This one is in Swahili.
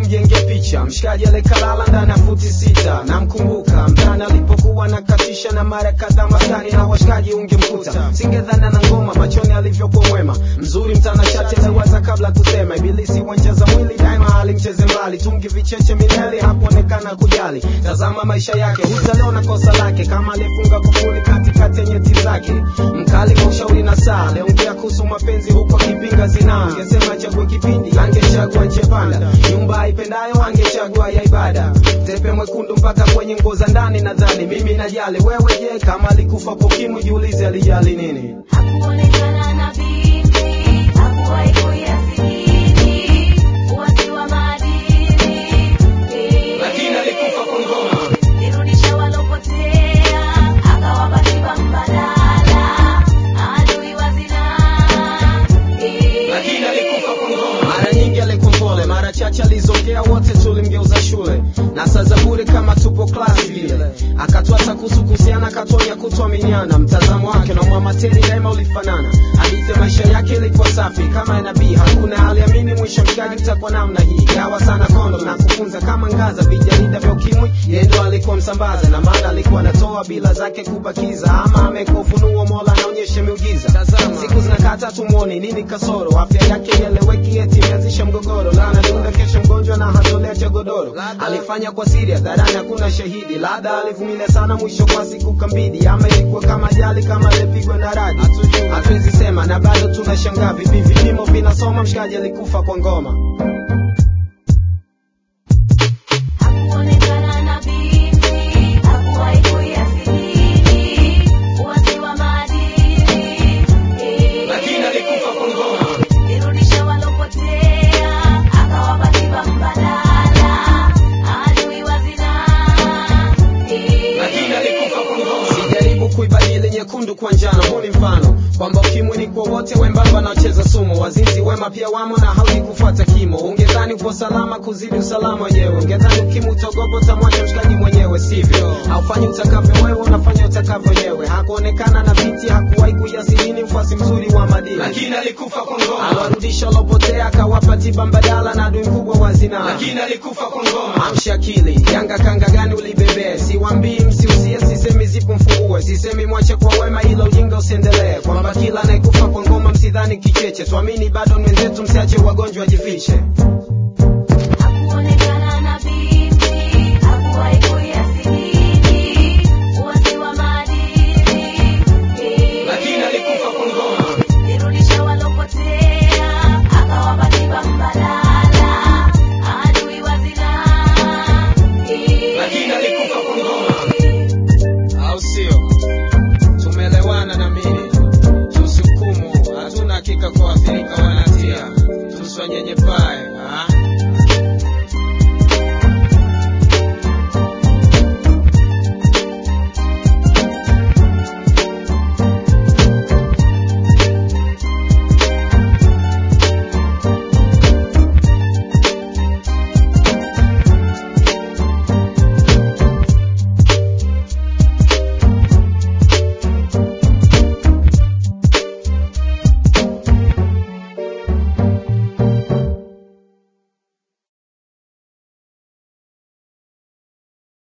mjenge picha mshikaji alikalala ndani ya futi sita namkumbuka mtani alipokuwa nakatisha na mara kadhaa maskani na washikaji ungemkuta singedhana na ngoma machoni alivyokuwa mwema mzuri mtanashati aliwaza kabla kusema ibilisi wancheza mwili daima alimcheze mbali tungi vicheche milele hakuonekana kujali tazama maisha yake hutaliona kosa lake kama alifunga kufuli katikati ya nyeti zake mkali kwa ushauri na saa aliongea kuhusu mapenzi huko akipinga zinaa angesema chague kipindi angechagua njia panda nyumba aipendayo angechagua ya ibada tepe mwekundu mpaka kwenye nguo za ndani nadhani mimi najali wewe je kama alikufa kwa ukimwi jiulize alijali nini Hakuonekana na binti, hakuwahi kuyasikini, uasi wa maadili. lakini alikufa kwa ngoma Nirudisha walopotea, akawapa tiba mbadala, adui wa zinaa. lakini alikufa kwa ngoma. Mara nyingi alikuwa mpole, mara chache alizongea, wote tulimgeuza shule na saa za bure kama tupo klasi vile. Akatwasa kuhusu kuhusiana, akatonya kutuaminiana, mtazamo wake na mwamateri daima ulifanana. Hadithi ya maisha yake ilikuwa safi kama ya nabii, hakuna aliamini mwisho mshikaji utakuwa namna hii. Gawa sana kondo na kufunza kama ngaza, vijarida vya ukimwi, yeye ndo alikuwa msambaza, na maana alikuwa anatoa bila zake kubakiza, ama amekuwa ufunuo, Mola anaonyesha miujiza. Siku zinakata tumuoni nini kasoro, afya yake ieleweki, eti imeanzisha mgogoro, na anadunda kesho mgonjwa na hatolea cha godoro. Alifanya kwa siri hadharani, hakuna shahidi, labda alivumilia sana, mwisho kwa siku kambidi, ama ilikuwa kama ajali, kama alipigwa na radi, hatuwezi sema, na bado tunashangaa vipi vipimo vinasoma, mshikaji alikufa kwa ngoma. Hakuonekana na binti, hakuwahi kuyasikini, uasi wa maadili. Lakini alikufa kwa ngoma. Nirudisha walopotea, akawapa tiba mbadala, adui wa zinaa. sijaribu kuibadili nyekundu kwa njano huu ni mfano kwamba ukimwi ni kwa wote wembamba naocheza sumu wazinzi wema pia wamo na haudi kufuata kimo ungedhani upo salama kuzidi usalama wenyewe ungedhani ukimwi utogopo utamwacha mshikaji mwenyewe sivyo haufanyi utakavyo wewe unafanya utakavyo wenyewe hakuonekana na binti hakuwahi kuyasilini mfuasi mzuri wa madini lakini alikufa kwa ngoma aliwarudisha walopotea akawapa tiba mbadala na adui mkubwa wa zinaa lakini alikufa kwa ngoma amsha akili yanga kanga gani ulibebee siwambii msiusie sisemi zipo mfungue sisemi mwache kwa wema ila ujinga usiendelee kwamba kila anayekufa kwa ngoma msidhani kicheche tuamini bado ni wenzetu msiache